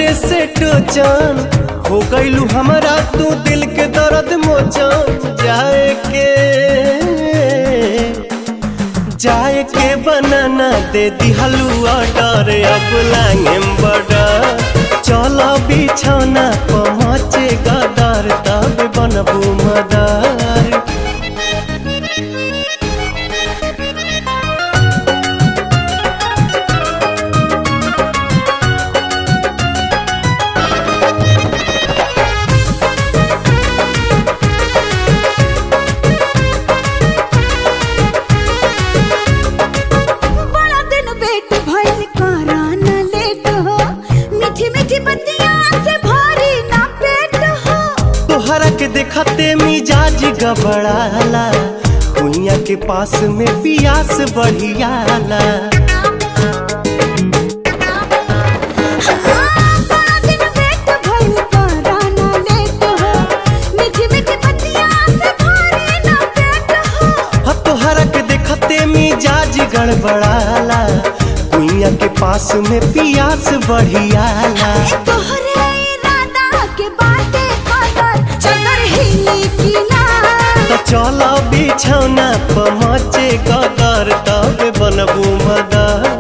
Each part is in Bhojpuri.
से टोचन हो गईलू हमारा तू दिल के दर्द मोचन जाए के जाए के बनाना दे दिहलू ऑर्डर अब लांगेम बड़ा चलो बिछौना पहुँचे गदर तब बनबू मदर बड़ा दिन वेट भइल करा न लेट हो मीठी मीठी बतिया से भरी ना पेट हो तोहरा के देखते मिजाज गबड़ाला कुइया के पास में पियास बढ़ियाला हाँ, बड़ा दिन वेट भइल करा न लेट हो मीठी मीठी बतिया से भरी ना पेट हो ह तोहरा के देखते मिजाज गड़बड़ाला कुइया के पास में पियास बढ़ियाला तोहरे इरादा के बाटे कदर चदर हिली की ना तो चलो बिछौना पहुँचे गदर तब बनबू मदर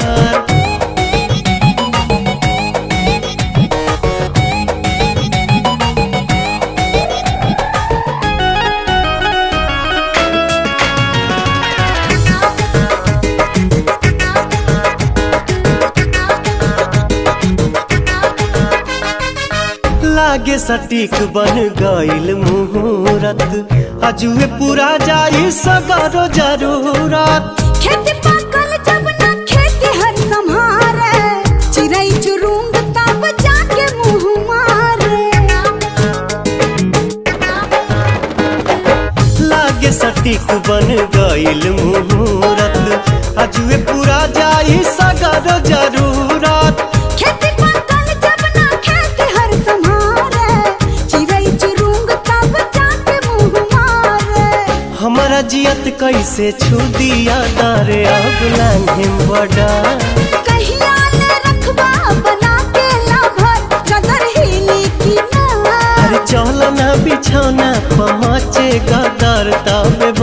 लागे सटीक बन गईल मुहूर्त अजुए पूरा जाई सगरो जरूरत खेती पाकल जब ना खेती हर संहारे चिड़ै चुरुंग तब जाके मुंह मारे लागे सटीक बन गईल मुहूर्त अजुए पूरा जाई सगरो जरूरत खेती पाकल जब ना खेती हर संहारे चिड़ै चुरुंग तब जाके मुंह मारे हमारा जियत कैसे छू दिया दारे अब लांघिम बड़ा कहिया ले रखबा बना के लाभर चदर हिली की ना अरे चल ना बिछौना पहुँचे गदर तब